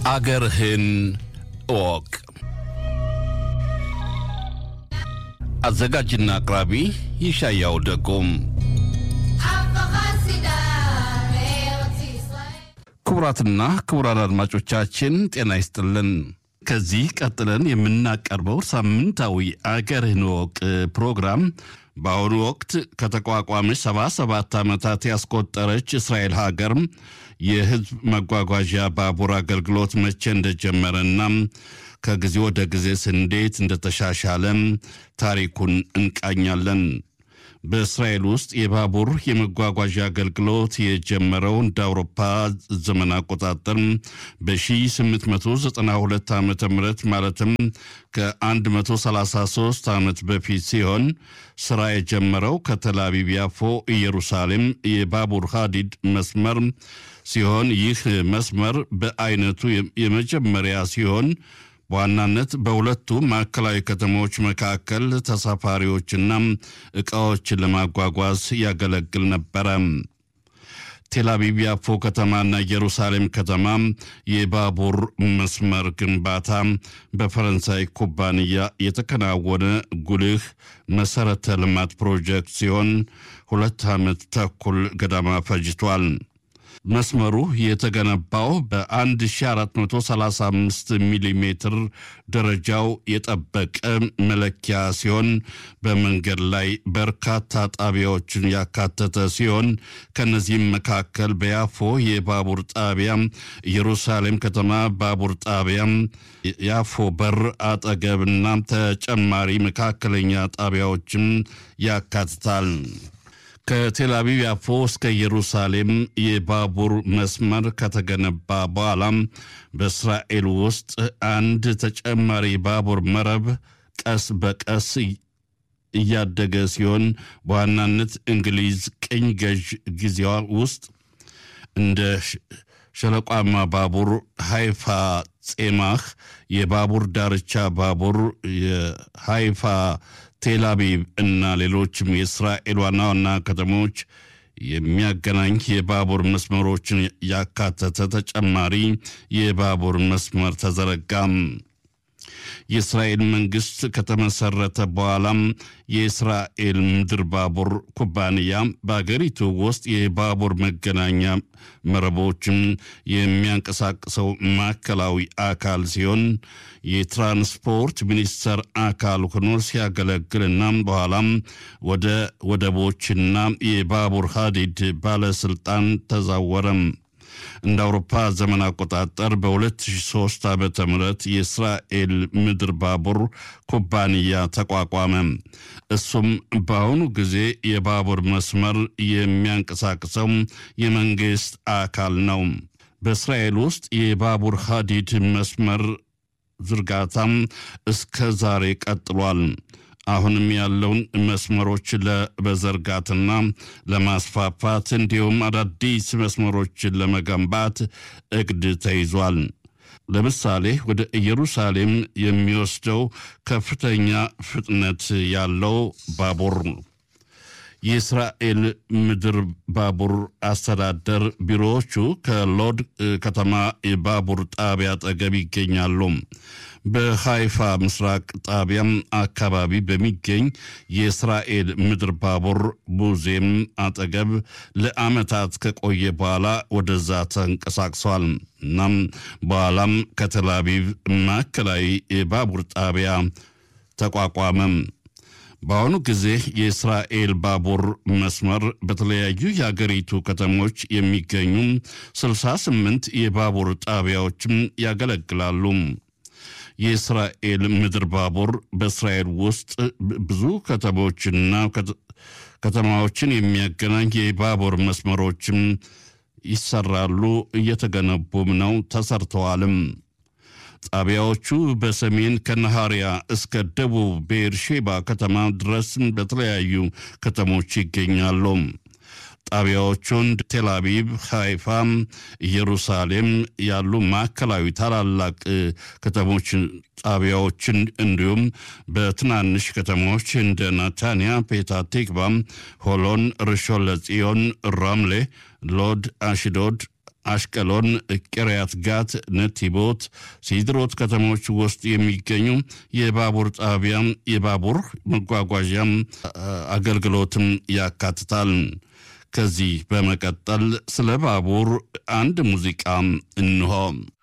አገርህን እወቅ። አዘጋጅና አቅራቢ ይሻያው ደጎም። ክቡራትና ክቡራን አድማጮቻችን ጤና ይስጥልን። ከዚህ ቀጥለን የምናቀርበው ሳምንታዊ አገርህን እወቅ ፕሮግራም በአሁኑ ወቅት ከተቋቋመች ሰባ ሰባት ዓመታት ያስቆጠረች እስራኤል ሀገር የሕዝብ መጓጓዣ ባቡር አገልግሎት መቼ እንደጀመረና ከጊዜ ወደ ጊዜስ እንዴት እንደተሻሻለም ታሪኩን እንቃኛለን። በእስራኤል ውስጥ የባቡር የመጓጓዣ አገልግሎት የጀመረው እንደ አውሮፓ ዘመን አቆጣጠር በ1892 ዓ ም ማለትም ከ133 ዓመት በፊት ሲሆን ስራ የጀመረው ከተላቢብ ያፎ ኢየሩሳሌም የባቡር ሀዲድ መስመር ሲሆን ይህ መስመር በአይነቱ የመጀመሪያ ሲሆን በዋናነት በሁለቱ ማዕከላዊ ከተሞች መካከል ተሳፋሪዎችና ዕቃዎችን ለማጓጓዝ ያገለግል ነበረ። ቴልአቪቭ ያፎ ከተማና ኢየሩሳሌም ከተማ የባቡር መስመር ግንባታ በፈረንሳይ ኩባንያ የተከናወነ ጉልህ መሠረተ ልማት ፕሮጀክት ሲሆን ሁለት ዓመት ተኩል ገደማ ፈጅቷል። መስመሩ የተገነባው በ1435 ሚሊ ሜትር ደረጃው የጠበቀ መለኪያ ሲሆን በመንገድ ላይ በርካታ ጣቢያዎችን ያካተተ ሲሆን ከነዚህም መካከል በያፎ የባቡር ጣቢያ፣ ኢየሩሳሌም ከተማ ባቡር ጣቢያ፣ ያፎ በር አጠገብና ተጨማሪ መካከለኛ ጣቢያዎችም ያካትታል። ከቴልአቪቭ ያፎ እስከ ኢየሩሳሌም የባቡር መስመር ከተገነባ በኋላም በእስራኤል ውስጥ አንድ ተጨማሪ ባቡር መረብ ቀስ በቀስ እያደገ ሲሆን በዋናነት እንግሊዝ ቅኝ ገዥ ጊዜዋ ውስጥ እንደ ሸለቋማ ባቡር፣ ሃይፋ ጼማህ የባቡር ዳርቻ ባቡር፣ የሃይፋ ቴልአቪቭ እና ሌሎችም የእስራኤል ዋና ዋና ከተሞች የሚያገናኝ የባቡር መስመሮችን ያካተተ ተጨማሪ የባቡር መስመር ተዘረጋም። የእስራኤል መንግስት ከተመሰረተ በኋላም የእስራኤል ምድር ባቡር ኩባንያ በአገሪቱ ውስጥ የባቡር መገናኛ መረቦችን የሚያንቀሳቅሰው ማዕከላዊ አካል ሲሆን የትራንስፖርት ሚኒስቴር አካል ሆኖ ሲያገለግልና በኋላም ወደ ወደቦችና የባቡር ሀዲድ ባለስልጣን ተዛወረም። እንደ አውሮፓ ዘመን አቆጣጠር በ2003 ዓ ም የእስራኤል ምድር ባቡር ኩባንያ ተቋቋመ። እሱም በአሁኑ ጊዜ የባቡር መስመር የሚያንቀሳቅሰው የመንግሥት አካል ነው። በእስራኤል ውስጥ የባቡር ሀዲድ መስመር ዝርጋታም እስከ ዛሬ ቀጥሏል። አሁንም ያለውን መስመሮች ለመዘርጋትና ለማስፋፋት እንዲሁም አዳዲስ መስመሮችን ለመገንባት እቅድ ተይዟል። ለምሳሌ ወደ ኢየሩሳሌም የሚወስደው ከፍተኛ ፍጥነት ያለው ባቡር የእስራኤል ምድር ባቡር አስተዳደር ቢሮዎቹ ከሎድ ከተማ የባቡር ጣቢያ አጠገብ ይገኛሉ። በሃይፋ ምስራቅ ጣቢያም አካባቢ በሚገኝ የእስራኤል ምድር ባቡር ሙዚየም አጠገብ ለዓመታት ከቆየ በኋላ ወደዛ ተንቀሳቅሷል። እናም በኋላም ከተላቪቭ ማዕከላዊ የባቡር ጣቢያ ተቋቋመም። በአሁኑ ጊዜ የእስራኤል ባቡር መስመር በተለያዩ የአገሪቱ ከተሞች የሚገኙ 68 የባቡር ጣቢያዎችም ያገለግላሉ። የእስራኤል ምድር ባቡር በእስራኤል ውስጥ ብዙ ከተሞችና ከተማዎችን የሚያገናኝ የባቡር መስመሮችም ይሰራሉ፣ እየተገነቡም ነው፣ ተሰርተዋልም። ጣቢያዎቹ በሰሜን ከነሃሪያ እስከ ደቡብ ቤርሼባ ከተማ ድረስ በተለያዩ ከተሞች ይገኛሉ። ጣቢያዎቹን ቴልአቪቭ፣ ሃይፋም፣ ኢየሩሳሌም ያሉ ማዕከላዊ ታላላቅ ከተሞች ጣቢያዎችን እንዲሁም በትናንሽ ከተሞች እንደ ናታንያ፣ ፔታ ቲክቫ፣ ሆሎን፣ ርሾን ለጽዮን፣ ራምሌ፣ ሎድ፣ አሽዶድ፣ አሽቀሎን፣ ቂርያት ጋት፣ ነቲቦት፣ ሲድሮት ከተሞች ውስጥ የሚገኙ የባቡር ጣቢያም የባቡር መጓጓዣም አገልግሎትም ያካትታል። ከዚህ በመቀጠል ስለ ባቡር አንድ ሙዚቃ እንሆ።